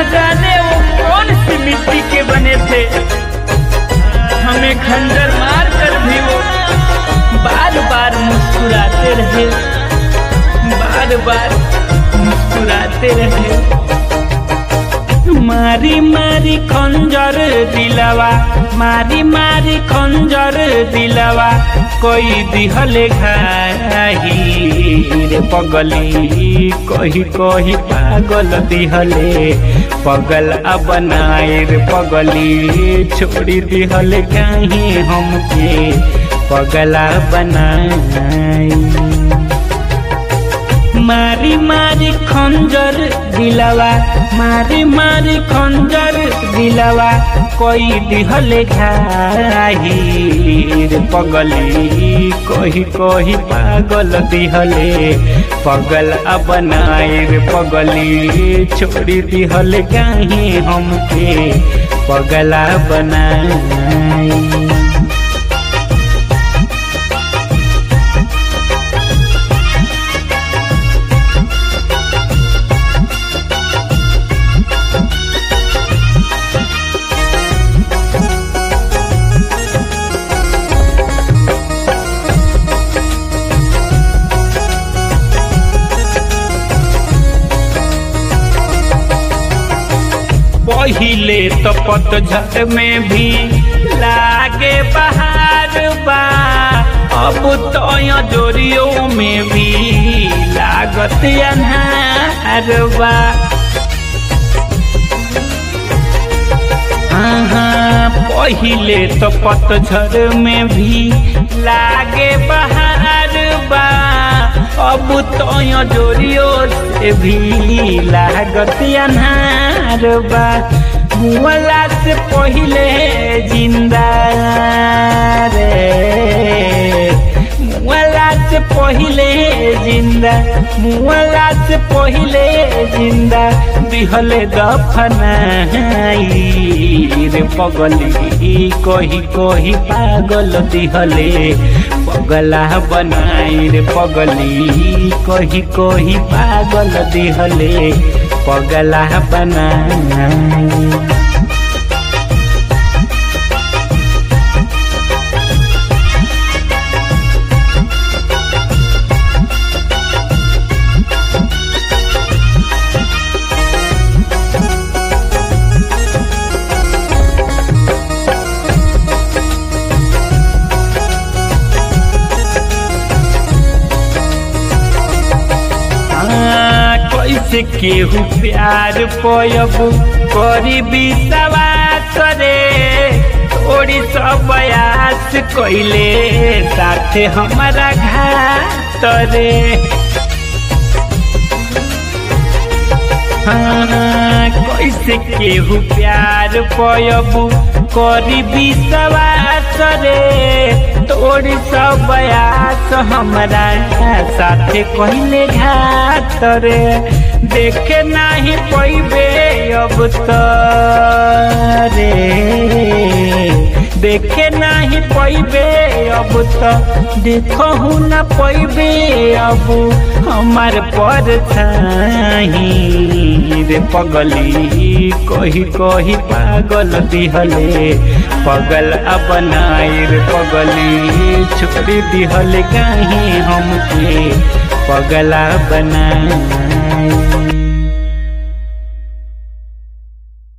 जाने वो कौन सी मिट्टी के बने थे हमें खंजर मार कर भी वो बार बार मुस्कुराते रहे बार बार मुस्कुराते रहे मारी मारी खंजर दिलवा मारी मारी खंजर दिलवा कोई दिहले घाही रे पगली कही कही पागल दिहले पगल बनाए रे पगली छोड़ी दिहले कहीं हमके पगला बनाई मारी मारी खंजर दिलवा मारी मारी खंजर दिलवा कोई दिहले घाही रे पगली कही कही पागल दिहले पगल बनाए रे पगली छोड़ी दिहले कहीं हमके पगला बनाई पहिले तो पतझड़ में भी लागे बहार बा अब तो जोरियों में भी लागत अनहार बा हाँ पहिले तो पतझड़ में भी लागे बहार बा अब तो जोरियों से भी लागत अनहार बा मुअला से पहिले जिंदा रे मुअला से पहिले जिंदा मुअला से पहिले जिंदा दिहले दफनाई रे पगली कही कही पागल दिहले पगला बनाई रे पगली कही कही पागल दिहले पगला बनाई कैसे केहू प्यार पयब करी विश्वास रे थोड़ी सब बयास कैले साथे हमारा घात रे हाँ, कैसे केहू प्यार पयब करी विश्वास रे तोड़ी सब बयास हमरा साथे कहले घात रे देखे नाही पैबे अब तो रे देखे नाही पैबे अब तो देखहु न पैबे अब हमार पर रे पगली कही कही पागल दिहले पगल बनाए रे पगली छोड़ी दिहले कहीं हमके पगला बना